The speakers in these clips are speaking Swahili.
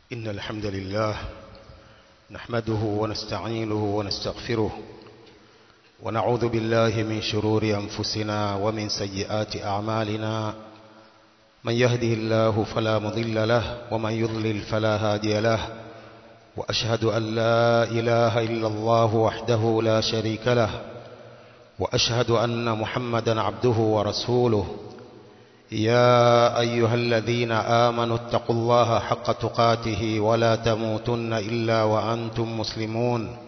إن الحمد لله نحمده ونستعينه ونستغفره ونعوذ بالله من شرور أنفسنا ومن سيئات أعمالنا من يهده الله فلا مضل له ومن يضلل فلا هادي له وأشهد أن لا إله إلا الله وحده لا شريك له وأشهد أن محمدا عبده ورسوله يا أيها الذين آمنوا اتقوا الله حق تقاته ولا تموتن إلا وأنتم مسلمون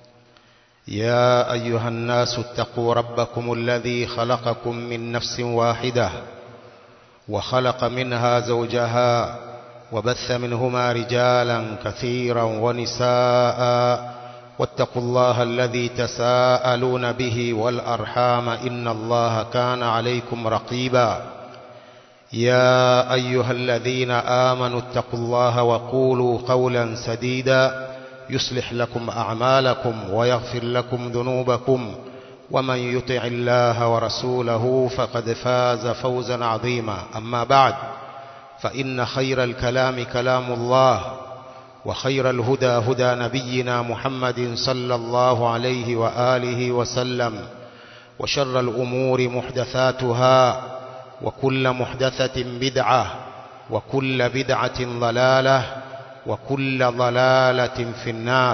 يا أيها الناس اتقوا ربكم الذي خلقكم من نفس واحدة وخلق منها زوجها وبث منهما رجالا كثيرا ونساء واتقوا الله الذي تساءلون به والأرحام إن الله كان عليكم رقيبا يا أيها الذين آمنوا اتقوا الله وقولوا قولا سديدا يصلح لكم أعمالكم ويغفر لكم ذنوبكم ومن يطع الله ورسوله فقد فاز فوزا عظيما أما بعد فإن خير الكلام كلام الله وخير الهدى هدى نبينا محمد صلى الله عليه وآله وسلم وشر الأمور محدثاتها وكل محدثة بدعة وكل بدعة ضلالة وكل ضلالة في النار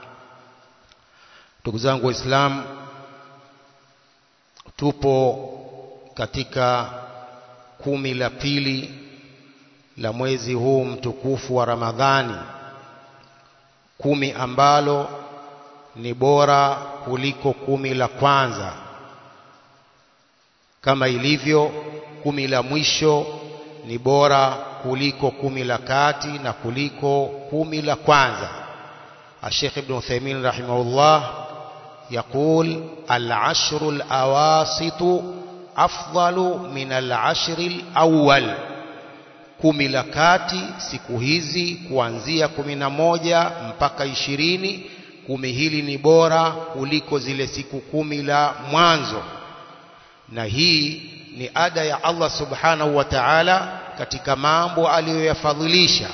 تقزانك إسلام tupo katika kumi la pili la mwezi huu mtukufu wa Ramadhani kumi ambalo ni bora kuliko kumi la kwanza kama ilivyo kumi la mwisho ni bora kuliko kumi la kati na kuliko kumi la kwanza Sheikh Ibn Uthaymeen rahimahullah يقول العشر الأواسط أفضل من العشر الأول kumi la kati siku hizi kuanzia kumi na moja mpaka ishirini kumi hili ni bora kuliko zile siku kumi la mwanzo na hii ni ada ya Allah subhanahu wa ta'ala katika mambo aliyoyafadhilisha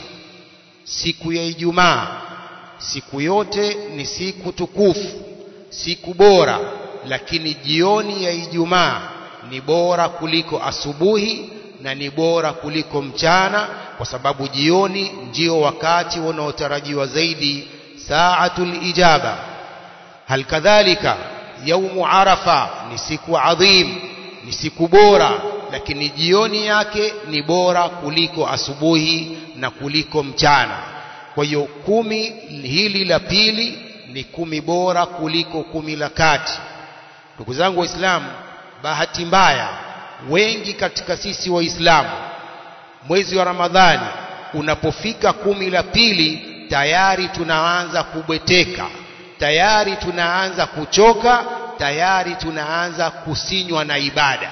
siku ya Ijumaa siku yote ni siku tukufu siku bora lakini jioni ya Ijumaa ni bora kuliko asubuhi na ni bora kuliko mchana kwa sababu jioni ndio wakati unaotarajiwa zaidi saatul ijaba hal kadhalika yaumu arafa ni siku adhim ni siku bora lakini jioni yake ni bora kuliko asubuhi na kuliko mchana kwa hiyo kumi hili la pili ni kumi bora kuliko kumi la kati ndugu zangu waislamu bahati mbaya wengi katika sisi waislamu mwezi wa ramadhani unapofika kumi la pili tayari tunaanza kubweteka tayari tunaanza kuchoka tayari tunaanza kusinywa na ibada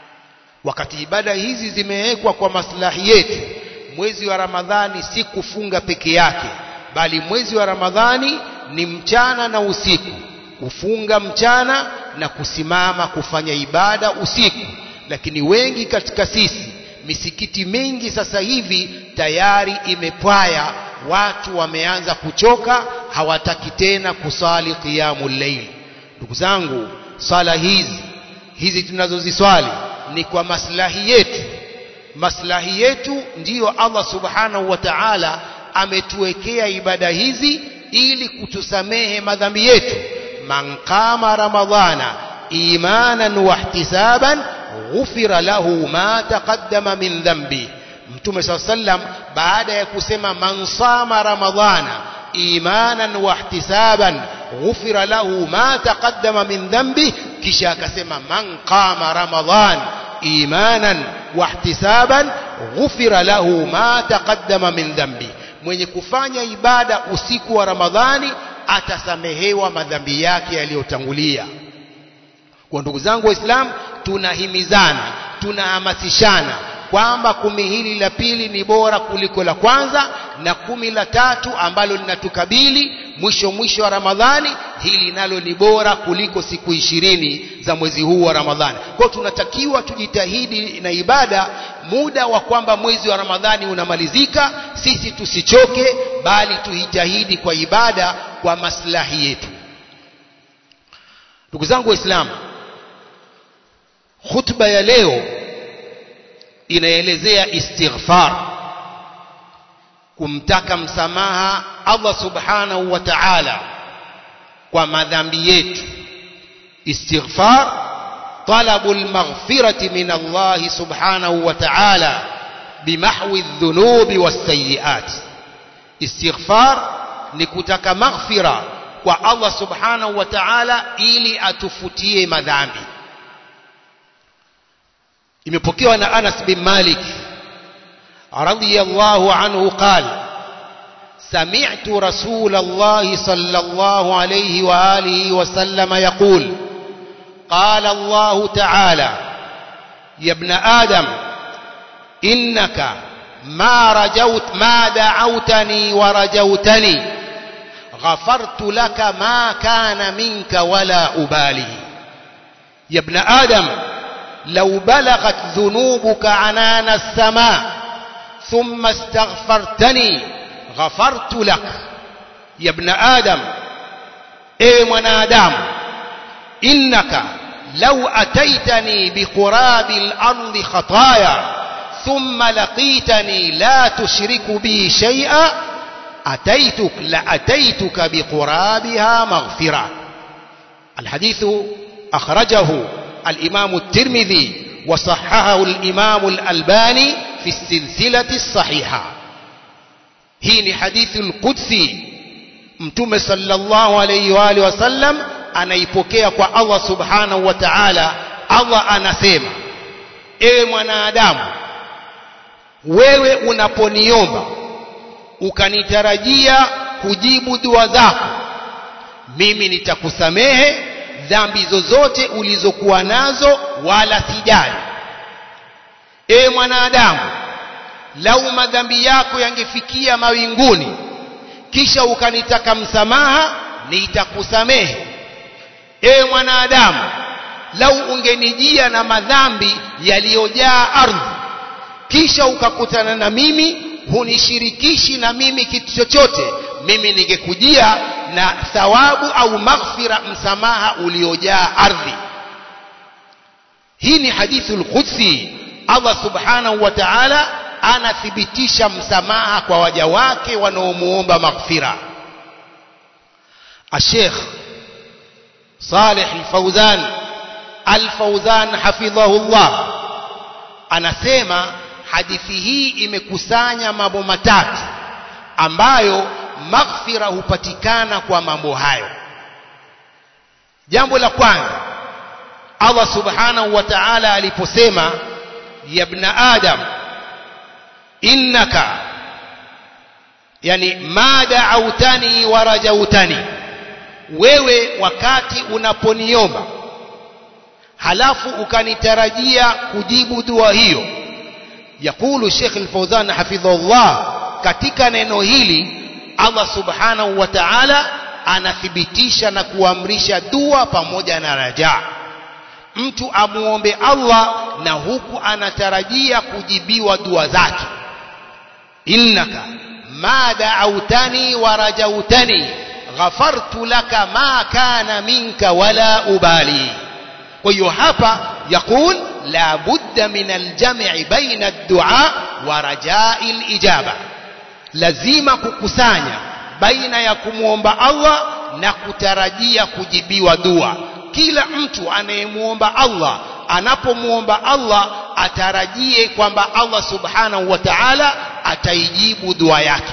wakati ibada hizi zimewekwa kwa maslahi yetu mwezi wa ramadhani si kufunga peke yake bali mwezi wa ramadhani ni mchana na usiku kufunga mchana na kusimama kufanya ibada usiku lakini wengi katika sisi misikiti mingi sasa hivi tayari imepwaya watu wameanza kuchoka hawataki tena kusali qiyamul layl ndugu zangu sala hizi hizi tunazoziswali ni kwa maslahi yetu maslahi yetu ndiyo Allah subhanahu wa ta'ala ametuwekea ibada hizi ili kutusamehe madhambi yetu man qama ramadhana imanan wa ihtisaban ghufira lahu ma taqaddama min dhanbi mtume saa sallam baada ya kusema man sama ramadhana imanan wa ihtisaban ghufira lahu ma taqaddama min dhanbi kisha akasema man qama ramadhan imanan wa ihtisaban ghufira lahu ma taqaddama min dhanbi mwenye kufanya ibada usiku wa ramadhani atasamehewa madhambi yake yaliyotangulia kwa ndugu zangu waislamu tunahimizana tunahamasishana kwamba kumi hili la pili ni bora kuliko la kwanza na kumi la tatu ambalo linatukabili mwisho mwisho wa Ramadhani hili nalo ni bora kuliko siku ishirini za mwezi huu wa Ramadhani kwa hiyo tunatakiwa tujitahidi na ibada muda wa kwamba mwezi wa Ramadhani unamalizika sisi tusichoke bali tujitahidi kwa ibada kwa maslahi yetu ndugu zangu waislamu khutba ya leo inaelezea istighfar kumtaka msamaha Allah subhanahu wa ta'ala kwa madhambi yetu istighfar talabu almaghfirati min Allah subhanahu wa ta'ala bimahwi adh-dhunubi was-sayyi'at istighfar ni kutaka maghfira kwa Allah subhanahu wa ta'ala ili atufutie madhambi imepokewa na Anas bin Malik radiyallahu anhu qala سمعت رسول الله صلى الله عليه وآله وسلم يقول قال الله تعالى يا ابن آدم إنك ما رجوت ما دعوتني ورجوتني غفرت لك ما كان منك ولا أبالي يا ابن آدم لو بلغت ذنوبك عنان السماء ثم استغفرتني غفرت لك يا ابن آدم اي منادام إنك لو أتيتني بقراب الأرض خطايا ثم لقيتني لا تشرك بي شيئا أتيتك لأتيتك بقرابها مغفرة الحديث أخرجه الإمام الترمذي وصححه الإمام الألباني في السلسلة الصحيحة هي حديث القدسي mtume sallallahu alayhi wa alihi wasallam anaipokea kwa Allah subhanahu wa ta'ala Allah anasema ewe mwanadamu wewe unaponiomba ukanitarajia kujibu dua zako mimi nitakusamehe dhambi zozote ulizokuwa nazo wala sijali ewe mwanadamu lau madhambi yako yangefikia mawinguni kisha ukanitaka msamaha nitakusamehe ewe mwanadamu lau ungenijia na madhambi yaliyojaa ardhi kisha ukakutana na mimi hunishirikishi na mimi kitu chochote mimi ningekujia na thawabu au maghfira msamaha uliojaa ardhi hii ni hadithu lqudsi allah subhanahu wa ta'ala anathibitisha msamaha kwa waja wake wanaomuomba maghfira الشيخ صالح الفوزان الفوزان حفظه الله anasema hadithi hii imekusanya mambo matatu ambayo maghfira hupatikana kwa mambo hayo jambo la kwanza Allah subhanahu wa ta'ala aliposema ya ibn adam innaka yani ma da'autani wa rajautani wewe wakati unaponiomba halafu ukanitarajia kujibu dua hiyo yakulu Sheikh Al-Fawzan hafidhahullah katika neno hili Allah subhanahu wa ta'ala anathibitisha na kuamrisha dua pamoja na rajaa mtu amuombe Allah na huku anatarajia kujibiwa dua zake innaka ma da'autani wa rajautani ghafartu laka ma kana minka wala ubali kwa hiyo hapa yakul la budda min aljam'i baina ad-du'a wa raja'i al-ijaba lazima kukusanya baina ya kumwomba Allah na kutarajia kujibiwa dua kila mtu anayemuomba Allah anapomuomba Allah atarajie kwamba Allah subhanahu wa ta'ala ataijibu dua yake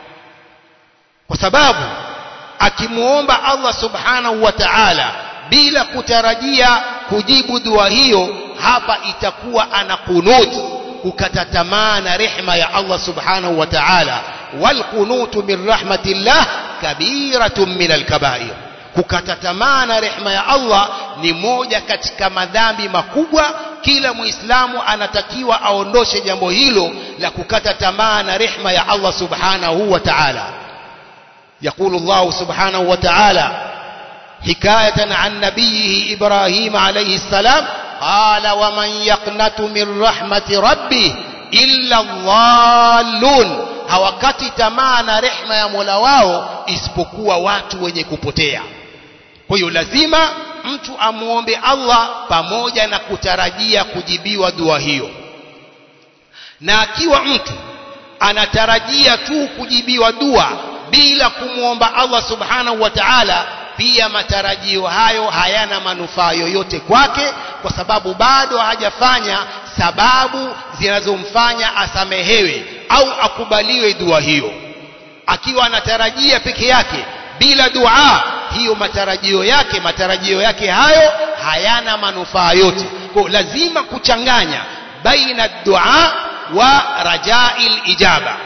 kwa sababu akimuomba Allah subhanahu wa ta'ala bila kutarajia kujibu dua hiyo hapa itakuwa ana kunut kukata tamaa na rehma ya Allah subhanahu wa ta'ala wal kunutu min rahmatillah kabiratun min al-kaba'ir kukata tamaa na rehma ya Allah ni moja katika madhambi makubwa kila muislamu anatakiwa aondoshe jambo hilo la kukata tamaa na rehma ya Allah subhanahu wa ta'ala يقول الله سبحانه وتعالى حكاية عن نبيه إبراهيم عليه السلام قال ومن يقنت من رحمة ربه إلا الضالون hawakati tamaa na rehma ya Mola wao isipokuwa watu wenye kupotea. Kwa hiyo lazima mtu amuombe Allah pamoja na kutarajia kujibiwa dua hiyo. Na akiwa mtu anatarajia tu kujibiwa dua bila kumwomba Allah subhanahu wa ta'ala, pia matarajio hayo hayana manufaa yoyote kwake, kwa sababu bado hajafanya sababu zinazomfanya asamehewe au akubaliwe dua hiyo. Akiwa anatarajia peke yake bila dua hiyo, matarajio yake matarajio yake hayo hayana manufaa yote. Kwa lazima kuchanganya baina dua wa rajail ijaba.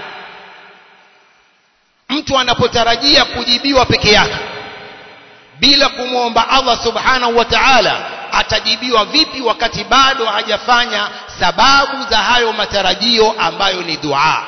Mtu anapotarajia kujibiwa peke yake bila kumwomba Allah subhanahu wa ta'ala atajibiwa vipi wakati bado hajafanya sababu za hayo matarajio ambayo ni dua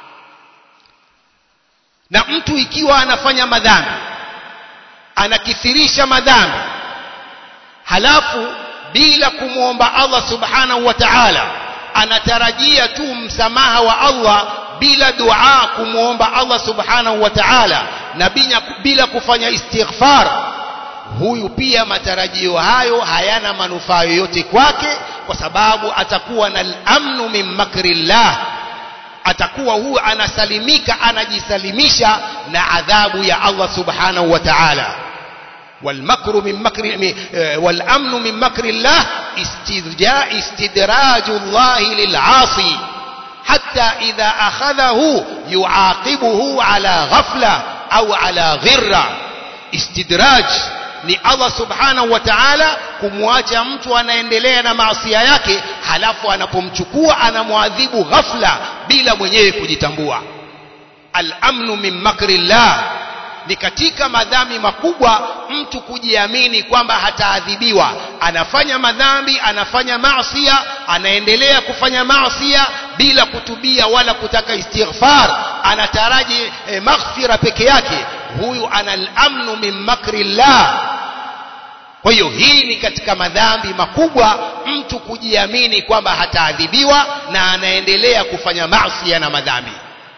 na mtu ikiwa anafanya madhambi anakithirisha madhambi halafu bila kumwomba Allah subhanahu wa ta'ala anatarajia tu msamaha wa Allah bila dua kumwomba Allah subhanahu wa ta'ala na bila kufanya istighfar huyu pia matarajio hayo hayana manufaa yoyote kwake kwa sababu atakuwa na amnu min makrillah atakuwa huyu anasalimika anajisalimisha na adhabu ya Allah subhanahu wa ta'ala والمكر من مكر والامن من مكر الله استدراج استدراج الله للعاصي حتى اذا اخذه يعاقبه على غفله او على غره استدراج ni Allah subhanahu wa ta'ala kumwacha mtu anaendelea na maasia yake halafu anapomchukua anamwadhibu ghafla bila mwenyewe kujitambua al-amnu min makrillah ni katika madhambi makubwa mtu kujiamini kwamba hataadhibiwa anafanya madhambi anafanya maasia anaendelea kufanya maasia bila kutubia wala kutaka istighfar anataraji eh, maghfira peke yake huyu ana al-amnu min makrillah kwa hiyo hii ni katika madhambi makubwa mtu kujiamini kwamba hataadhibiwa na anaendelea kufanya maasi na madhambi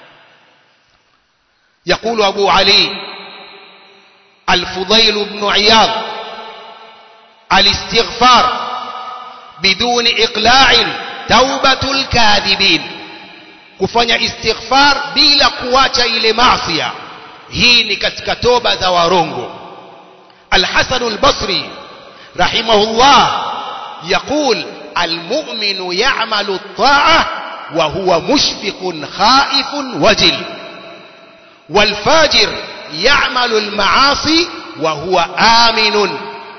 يقول أبو علي الفضيل بن عياض الاستغفار بدون إقلاع توبة الكاذبين kufanya istighfar bila kuacha ile maasiya hii ni katika toba za warongo الحسن البصري رحمه الله يقول المؤمن يعمل الطاعة وهو مشفق خائف وجل والفاجر يعمل المعاصي وهو آمن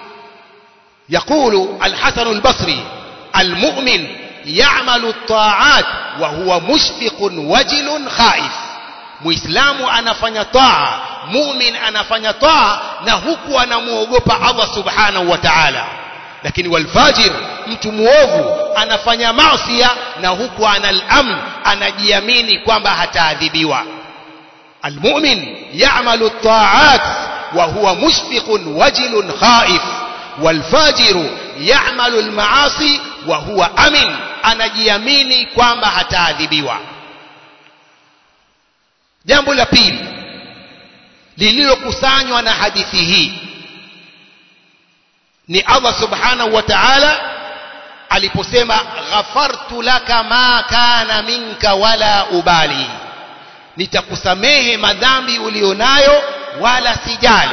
يقول الحسن البصري المؤمن يعمل الطاعات وهو مشفق وجل خائف muislamu anafanya taa mumin anafanya taa na huku anamuogopa Allah subhanahu wa ta'ala lakini walfajir mtu muovu anafanya maasiya na huku anal amn anajiamini kwamba hataadhibiwa almu'min ya'malu at-ta'at wa huwa mushfiqun wajilun khaif walfajiru ya'malu al-ma'asi wa huwa amin anajiamini kwamba hataadhibiwa jambo la pili lililokusanywa na hadithi hii ni Allah subhanahu wa ta'ala aliposema ghafartu laka ma kana minka wala ubali nitakusamehe madhambi ulionayo wala sijali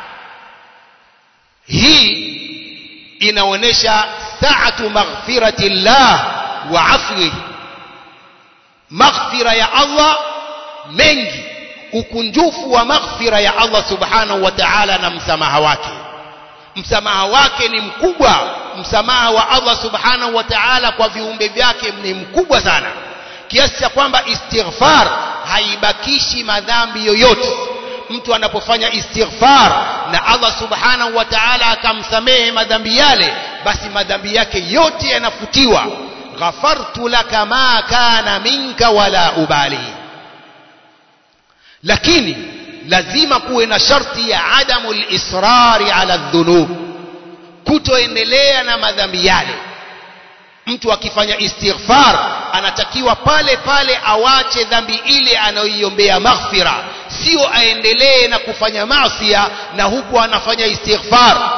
hii inaonesha sa'atu maghfirati llah wa afwihi maghfira ya Allah mengi ukunjufu wa maghfira ya Allah subhanahu wa ta'ala na msamaha wake msamaha wake ni mkubwa msamaha wa Allah subhanahu wa ta'ala kwa viumbe vyake ni mkubwa sana kiasi cha kwamba istighfar haibakishi madhambi yoyote mtu anapofanya istighfar na Allah subhanahu wa ta'ala akamsamehe madhambi yale basi madhambi yake yote yanafutiwa ghafartu laka ma kana minka wala ubali lakini lazima kuwe na sharti ya adamu lisrari ala dhunub kutoendelea na madhambi yale mtu akifanya istighfar anatakiwa pale pale awache dhambi ile anayoiombea maghfira sio aendelee na kufanya masia na huku anafanya istighfar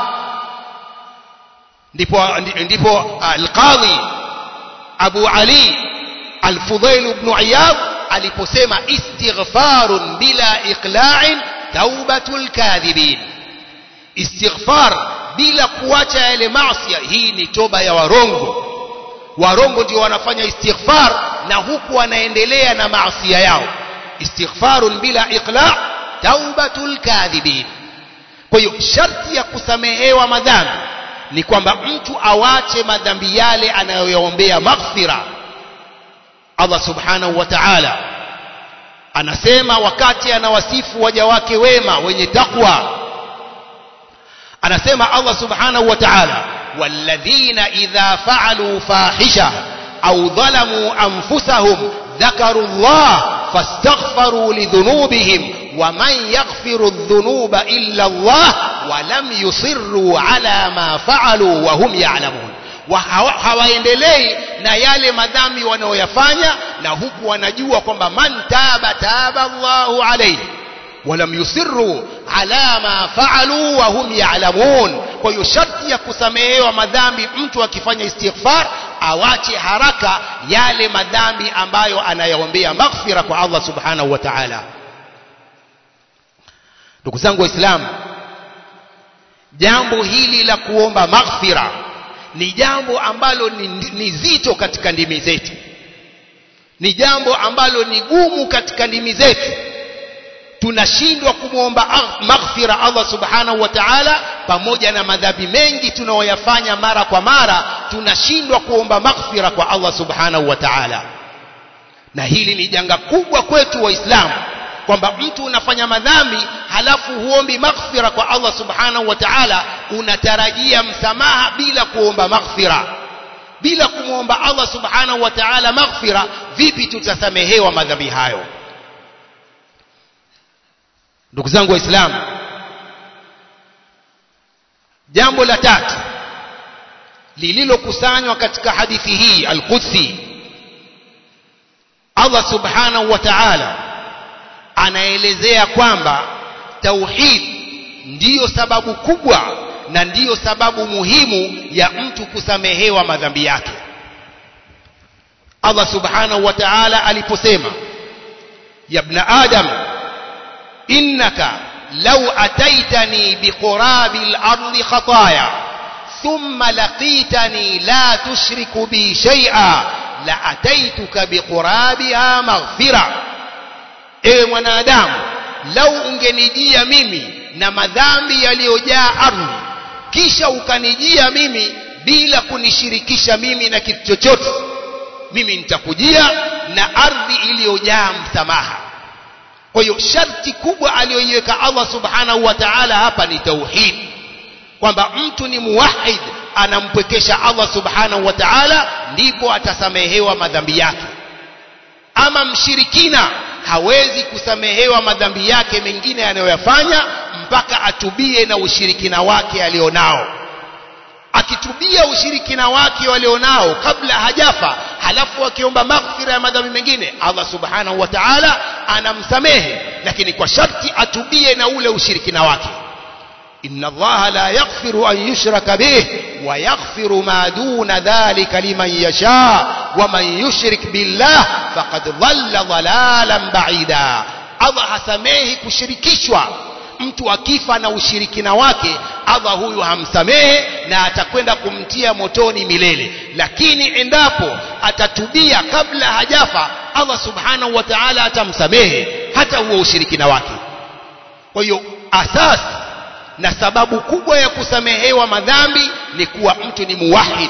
ndipo ndipo alqadhi abu ali alfudhail ibn iyad aliposema istighfarun bila iqla'in taubatul kadhibin istighfar bila kuacha yale maasi hii ni toba ya warongo warongo ndio wanafanya istighfar na huku wanaendelea na maasi yao istighfarun bila iqla' taubatul kadhibin kwa hiyo sharti ya kusamehewa madhambi ni kwamba mtu awache madhambi yale anayoyaombea maghfira Allah subhanahu wa ta'ala anasema wakati anawasifu waja wake wema wenye takwa anasema Allah subhanahu wa ta'ala walladhina idha fa'alu fahisha au dhalamu anfusahum ذكروا الله فاستغفروا لذنوبهم ومن يغفر الذنوب إلا الله ولم يصروا على ما فعلوا وهم يعلمون hawaendelei na yale madhambi wanaoyafanya na huku wanajua kwamba man taba taba Allahu alayhi walam yusirru ala ma faalu wa hum ya'lamun kwa hiyo sharti ya kusamehewa madhambi mtu akifanya istighfar awache haraka yale madhambi ambayo anayaombea maghfira kwa Allah subhanahu wa ta'ala ndugu zangu waislamu jambo hili la kuomba maghfira ni jambo ambalo ni, ni zito katika ndimi zetu ni jambo ambalo ni gumu katika ndimi zetu tunashindwa kumwomba maghfira Allah subhanahu wa ta'ala pamoja na madhambi mengi tunayoyafanya mara kwa mara tunashindwa kuomba maghfira kwa Allah subhanahu wa ta'ala na hili ni janga kubwa kwetu waislamu kwamba mtu unafanya madhambi halafu huombi maghfira kwa Allah subhanahu wa ta'ala unatarajia msamaha bila kuomba maghfira bila kumwomba Allah subhanahu wa ta'ala maghfira vipi tutasamehewa madhambi hayo ndugu zangu waislamu jambo la tatu lililokusanywa katika hadithi hii al-Qudsi Allah subhanahu wa ta'ala anaelezea kwamba tauhid ndiyo sababu kubwa na ndiyo sababu muhimu ya mtu kusamehewa madhambi yake Allah subhanahu wa ta'ala aliposema ya ibn adam innaka law ataitani biqurabi al-ardi khataaya thumma laqitani la tushriku bi shay'a la ataituka biqurabiha maghfira ewe mwanadamu lau ungenijia mimi na madhambi yaliyojaa ardhi kisha ukanijia mimi bila kunishirikisha mimi na kitu chochote mimi nitakujia na ardhi iliyojaa msamaha kwa hiyo sharti kubwa aliyoiweka Allah subhanahu wa ta'ala hapa ni tauhid kwamba mtu ni muwahid anampwekesha Allah subhanahu wa ta'ala ndipo atasamehewa madhambi yake ama mshirikina hawezi kusamehewa madhambi yake mengine anayoyafanya mpaka atubie na ushirikina wake alionao akitubia ushirikina wake walionao kabla hajafa halafu akiomba maghfira ya madhambi mengine Allah subhanahu wa ta'ala anamsamehe lakini kwa sharti atubie na ule ushirikina wake inna allaha la yaghfiru an yushraka bih wa yaghfiru ma duna dhalika liman yasha wa man yushrik billah faqad dhalla dhalalan ba'ida Allah hasamehi kushirikishwa mtu akifa na ushirikina wake Allah huyu hamsamehe na atakwenda kumtia motoni milele lakini endapo atatubia kabla hajafa Allah subhanahu wa ta'ala atamsamehe hata huo ushirikina wake kwa hiyo asasi na sababu kubwa ya kusamehewa madhambi ni kuwa mtu ni muwahid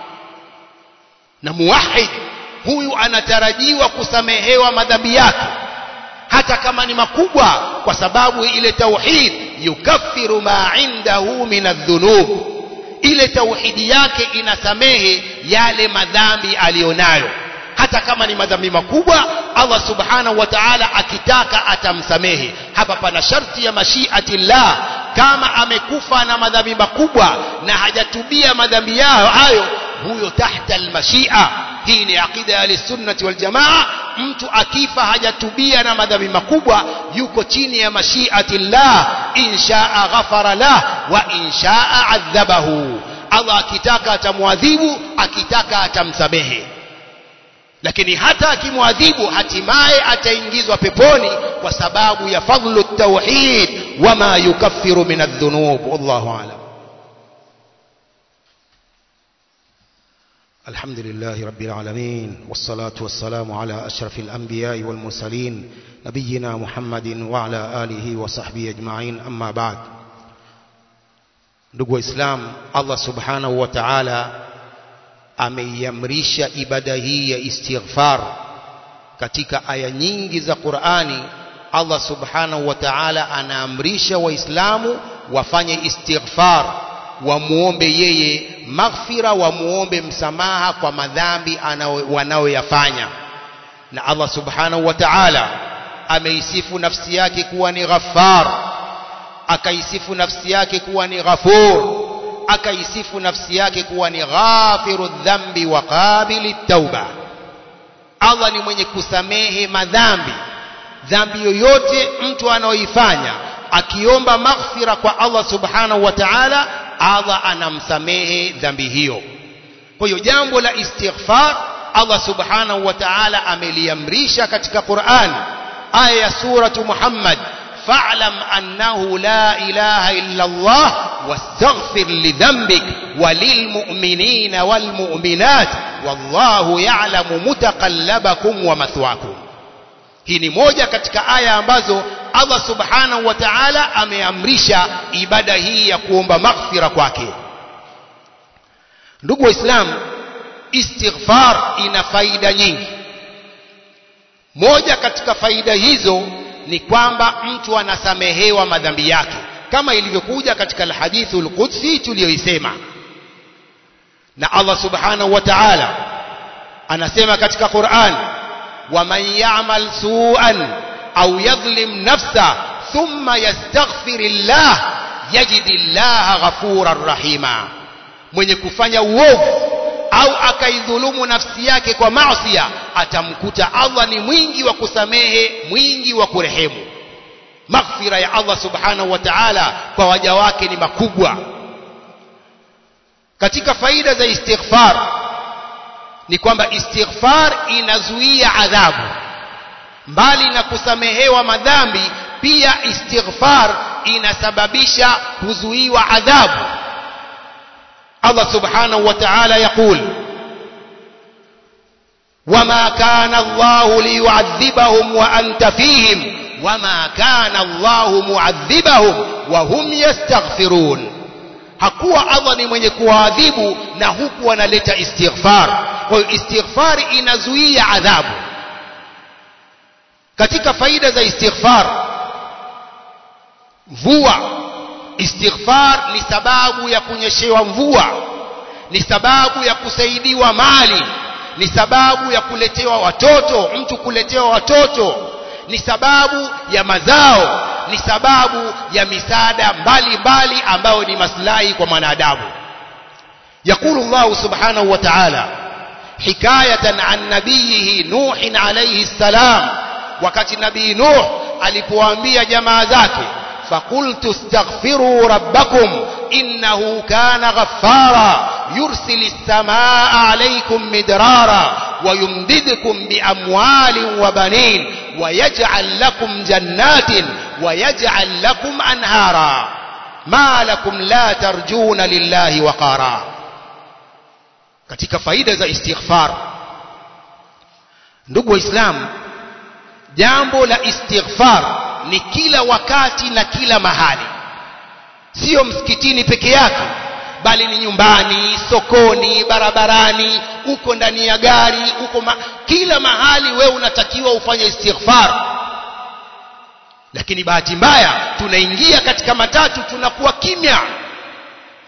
na muwahid huyu anatarajiwa kusamehewa madhambi yake hata kama ni makubwa kwa sababu ile tauhid yukaffiru ma indahu min adh-dhunub ile tauhidi yake inasamehe yale madhambi alionayo hata kama ni madhambi makubwa Allah subhanahu wa ta'ala akitaka atamsamehe hapa pana sharti ya mashiati llah kama amekufa na madhambi makubwa na hajatubia madhambi yao hayo huyo tahta almashia hii ni aqida ya sunnati wal jamaa mtu akifa hajatubia na madhambi makubwa yuko chini ya mashiati llah inshaa ghafara lah wa inshaa adhabahu Allah akitaka atamwadhibu akitaka atamsamehe lakini hata akimwadhibu hatimaye ataingizwa peponi kwa sababu ya fadlu tauhid wama yukaffiru min adh-dhunub wallahu a'lam الحمد لله رب العالمين والصلاة والسلام على أشرف الأنبياء والمرسلين نبينا محمد وعلى آله وصحبه أجمعين أما بعد ndugu waislamu allah subhanahu wa taala ameiamrisha ibada hii ya istighfar katika aya nyingi za qurani allah subhanahu wa taala anaamrisha waislamu wafanye istighfar wamuombe yeye maghfira wamuombe msamaha kwa madhambi wanayoyafanya na allah subhanahu wa taala ameisifu nafsi yake kuwa ni ghaffar akaisifu nafsi yake kuwa ni ghafur akaisifu nafsi yake kuwa ni ghafiru dhambi wa qabili tauba Allah ni mwenye kusamehe madhambi dhambi yoyote mtu anaoifanya akiomba maghfira kwa Allah subhanahu wa ta'ala Allah anamsamehe dhambi hiyo kwa hiyo jambo la istighfar Allah subhanahu wa ta'ala ameliamrisha katika Qur'an aya ya suratu Muhammad فاعلم أنه لا إله إلا الله واستغفر لذنبك وللمؤمنين والمؤمنات والله يعلم متقلبكم ومثواكم hii ni moja katika aya ambazo Allah subhanahu wa ta'ala ameamrisha ibada hii ya kuomba maghfira kwake ndugu waislamu istighfar ina faida nyingi moja katika faida hizo ni kwamba mtu anasamehewa madhambi yake kama ilivyokuja katika alhadithu alqudsi tuliyoisema na Allah subhanahu wa ta'ala anasema katika Qur'an waman ya'mal su'an au yadhlim nafsa thumma yastaghfirillah yajidillaha ghafurar rahima mwenye kufanya uovu au akaidhulumu nafsi yake kwa maasiya atamkuta Allah ni mwingi wa kusamehe mwingi wa kurehemu maghfira ya Allah subhanahu wa ta'ala kwa waja wake ni makubwa katika faida za istighfar ni kwamba istighfar inazuia adhabu mbali na kusamehewa madhambi pia istighfar inasababisha kuzuiwa adhabu Allah subhanahu wa ta'ala يقول وما كان الله ليعذبهم وأنت فيهم وما كان الله معذبهم وهم يستغفرون hakuwa Allah ni mwenye kuadhibu na huku analeta istighfar kwa hiyo istighfar inazuia adhabu katika faida za istighfar mvua istighfar ni sababu ya kunyeshewa mvua ni sababu ya kusaidiwa mali ni sababu ya kuletewa watoto mtu kuletewa watoto ni sababu ya mazao ni sababu ya misaada mbalimbali ambayo ni maslahi kwa mwanadamu يقول الله سبحانه وتعالى حكاية عن نبيه نوح عليه السلام وقت نبي نوح alipoambia jamaa zake فقلت استغفروا ربكم إنه كان غفارا يرسل السماء عليكم مدرارا ويمددكم بأموال وبنين ويجعل لكم جنات ويجعل لكم أنهارا ما لكم لا ترجون لله وقارا katika faida za istighfar ndugu waislamu jambo la istighfar ni kila wakati na kila mahali sio msikitini peke yake bali ni nyumbani sokoni barabarani uko ndani ya gari uko ma kila mahali we unatakiwa ufanye istighfar lakini bahati mbaya tunaingia katika matatu tunakuwa kimya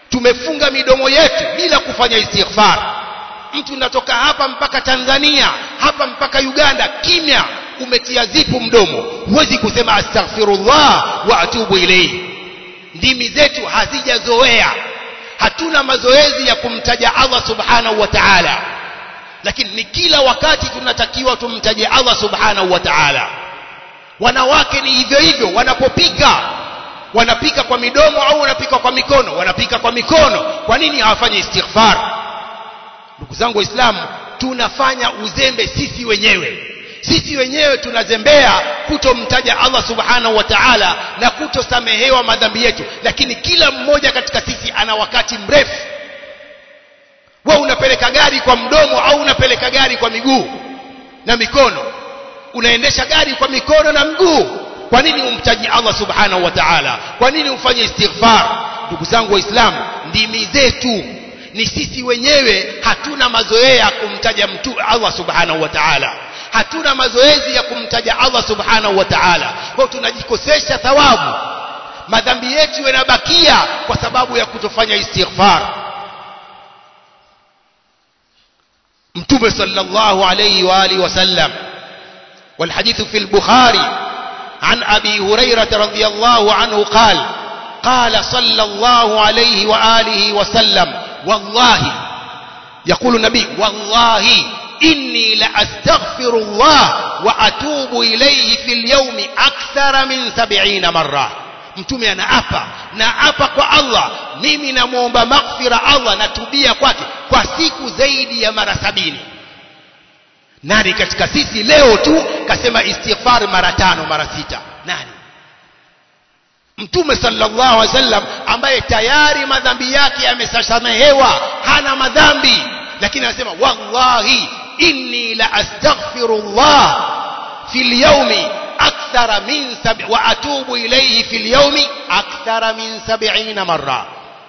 tumefunga midomo yetu bila kufanya istighfar mtu natoka hapa mpaka Tanzania hapa mpaka Uganda kimya umetia zipu mdomo huwezi kusema astaghfirullah wa atubu ilayhi ndimi zetu hazijazoea hatuna mazoezi ya kumtaja Allah subhanahu wa ta'ala lakini ni kila wakati tunatakiwa tumtaje Allah subhanahu wa ta'ala wanawake ni hivyo hivyo wanapopika wanapika kwa midomo au wanapika kwa mikono wanapika kwa mikono kwa nini hawafanyi istighfar ndugu zangu waislamu tunafanya uzembe sisi wenyewe sisi wenyewe tunazembea kutomtaja Allah subhanahu wa ta'ala na kutosamehewa madhambi yetu lakini kila mmoja katika sisi ana wakati mrefu wewe unapeleka gari kwa mdomo au unapeleka gari kwa miguu na mikono unaendesha gari kwa mikono na mguu kwa nini umtaji Allah subhanahu wa ta'ala kwa nini ufanye istighfar ndugu zangu waislamu ndimi zetu ni sisi wenyewe hatuna mazoea ya kumtaja mtu Allah subhanahu wa ta'ala hatuna mazoezi ya kumtaja Allah subhanahu wa ta'ala kwa tunajikosesha thawabu madhambi yetu yanabakia kwa sababu ya kutofanya istighfar mtume sallallahu alayhi wa alihi wasallam والحديث في البخاري عن أبي هريرة رضي الله عنه قال قال صلى الله عليه وآله وسلم والله يقول النبي والله إني لأستغفر الله وأتوب إليه في اليوم أكثر من سبعين مرة mtume anaapa naapa kwa Allah mimi namwomba maghfira Allah natubia kwake kwa siku zaidi ya mara sabini nani katika sisi leo tu kasema istighfar mara tano mara sita nani mtume sallallahu alaihi wasallam ambaye tayari madhambi yake yamesamehewa hana madhambi lakini anasema wallahi inni la astaghfirullah fil yawmi akthara min sab wa atubu ilayhi fil yawmi akthara min 70 marra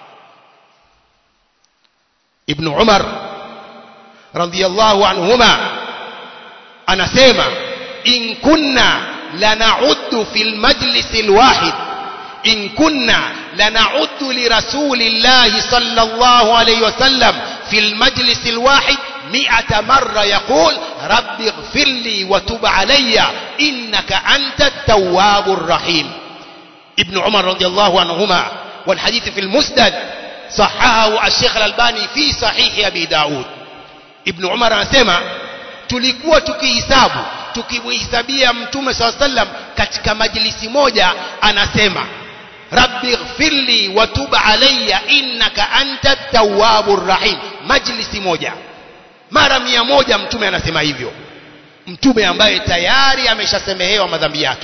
ibn umar radiyallahu anhuma anasema in kunna lana'uddu fil majlis alwahid in kunna lana'uddu li rasulillahi sallallahu alayhi wasallam fil majlis alwahid مئة مرة يقول رب اغفر لي وتب علي إنك أنت التواب الرحيم ابن عمر رضي الله عنهما والحديث في المسند صححه الشيخ الألباني في صحيح أبي داود ابن عمر anasema tulikuwa tukihisabu tukimhesabia mtume saa sallam katika majlisi moja anasema rabbi ighfirli wa tub alayya innaka anta tawwabur rahim majlisi moja mara mia moja mtume anasema hivyo mtume ambaye tayari ameshasemehewa madhambi yake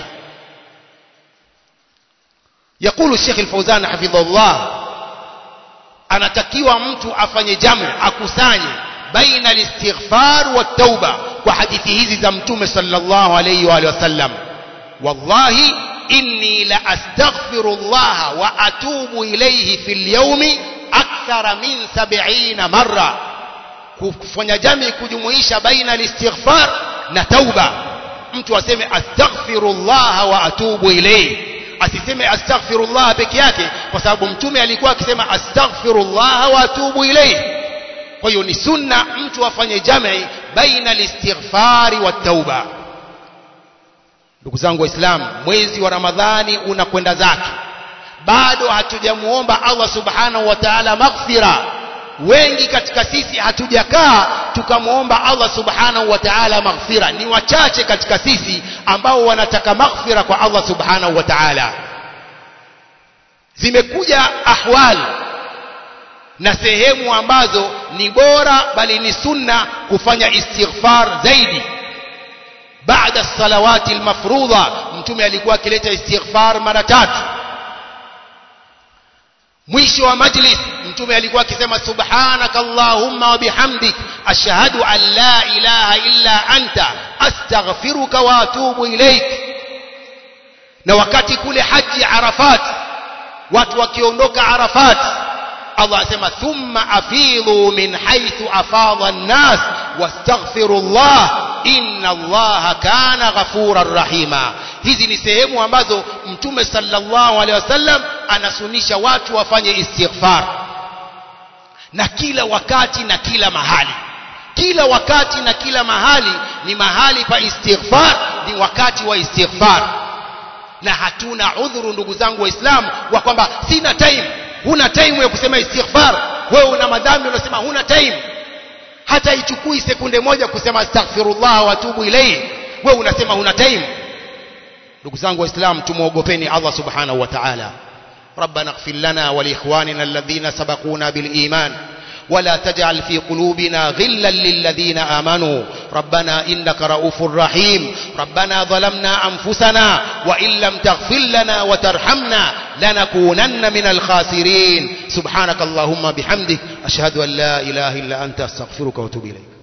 يقول الشيخ الفوزان حفظه الله anatakiwa mtu afanye jamu akusanye baina alistighfar wa tauba kwa hadithi hizi za mtume sallallahu alayhi wa sallam wallahi inni la astaghfirullah wa atubu ilayhi fil yawmi akthara min 70 marra kufanya jami kujumuisha baina alistighfar na tauba mtu aseme astaghfirullah wa atubu ilayhi asiseme astaghfirullah peke yake kwa sababu mtume alikuwa akisema astaghfirullah wa atubu ilayhi kwa hiyo ni sunna mtu afanye jami baina alistighfari wa tauba ndugu zangu waislamu mwezi wa ramadhani unakwenda zake bado hatujamuomba Allah subhanahu wa ta'ala maghfira wengi katika sisi hatujakaa tukamwomba Allah subhanahu wa ta'ala maghfira ni wachache katika sisi ambao wanataka maghfira kwa Allah subhanahu wa ta'ala zimekuja ahwal na sehemu ambazo ni bora bali ni sunna kufanya istighfar zaidi baada salawati almafrudha mtume alikuwa akileta istighfar mara tatu mwisho wa majlis mtume alikuwa akisema subhanaka allahumma wa bihamdik ashhadu an la ilaha illa anta astaghfiruka wa atubu ilaik na wakati kule haji arafat watu wakiondoka arafat Allah asema thumma afidhu min haythu afadha an-nas wastaghfirullah inna allaha kana ghafurar rahima hizi ni sehemu ambazo mtume sallallahu alaihi wasallam anasunisha watu wafanye istighfar na kila wakati na kila mahali kila wakati na kila mahali ni mahali pa istighfar ni wakati wa istighfar na hatuna udhuru ndugu zangu waislamu wa kwamba sina time huna time ya kusema istighfar wewe una madhambi unasema huna time hata ichukui sekunde moja kusema astaghfirullah wa atubu ilayhi wewe unasema huna time ndugu zangu waislamu tumuogopeni Allah subhanahu wa ta'ala ربنا اغفر لنا ولإخواننا الذين سبقونا بالإيمان ولا تجعل في قلوبنا غلا للذين آمنوا ربنا إنك رؤوف رحيم ربنا ظلمنا أنفسنا وإن لم تغفر لنا وترحمنا لنكونن من الخاسرين سبحانك اللهم بحمدك أشهد أن لا إله إلا أنت أستغفرك وأتوب إليك